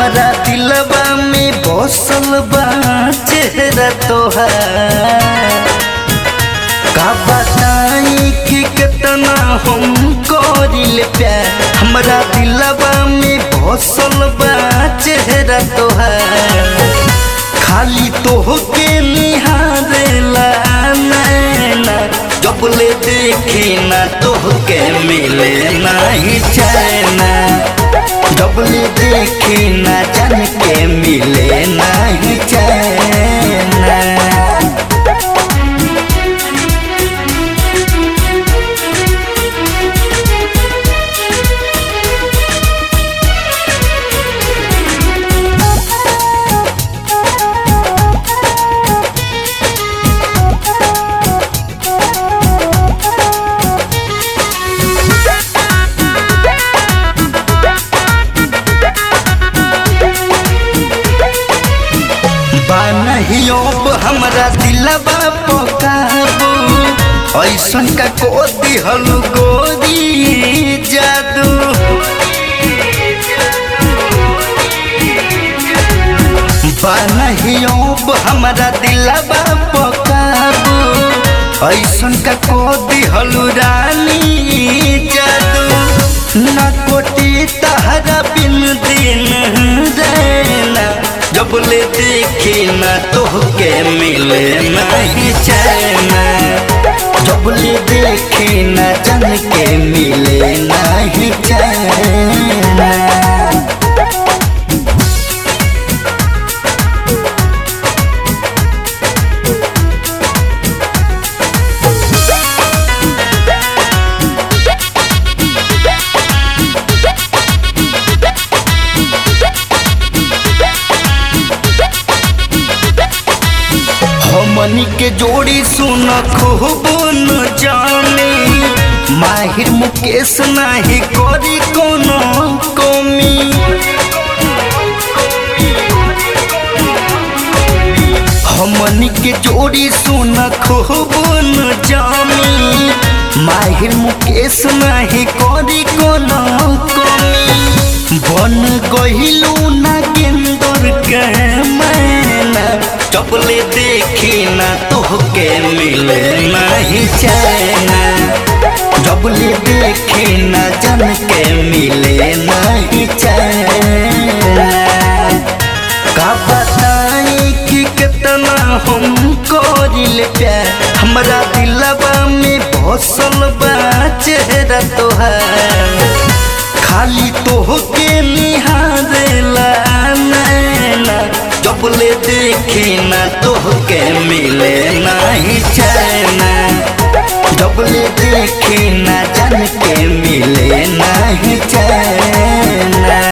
हमारा दिलवा में बसल बा चेहरा तोहार का बताई कि कितना हम करिल प्यार हमारा दिलवा में बसल बा चेहरा तोहार खाली तोहके निहारेला नैना जब ले देखी ना तोहके मिले नहीं चैना जब ले देखी ना जान के मिले नहीं चैना बानहियो हमरा दिलबा पकाबू ऐसन का को दिहल गोरी जादू बानहियो हमरा दिलबा पकाबू ऐसन का को दिहल रानी जादू ना कोटी तहरा बिन दिन रहना जब ले देखी ना तोहके मिले नहीं चैना जब ले देखी ना जन के मिले नहीं चैना हमनी के जोड़ी सुन खूब न जाने माहिर मुकेश नाही करी कोनो कमी हमनी के जोड़ी सुन खूब न जानी माहिर मुकेश नाही करी कोनो कमी बन गहिलू ना गेंदर के मैना चपले देखी ना तोहके मिले नहीं चैना जबले देखी ना जन के मिले नहीं चैना का बताई कि कितना हम करिल प्यार हमरा दिलवा में बसल बा चेहरा तोहार खाली तोहके निहारेला नैना जब ले देखी ना तोहके मिले नहीं चैना जब ले देखी ना जान के मिले नहीं चैना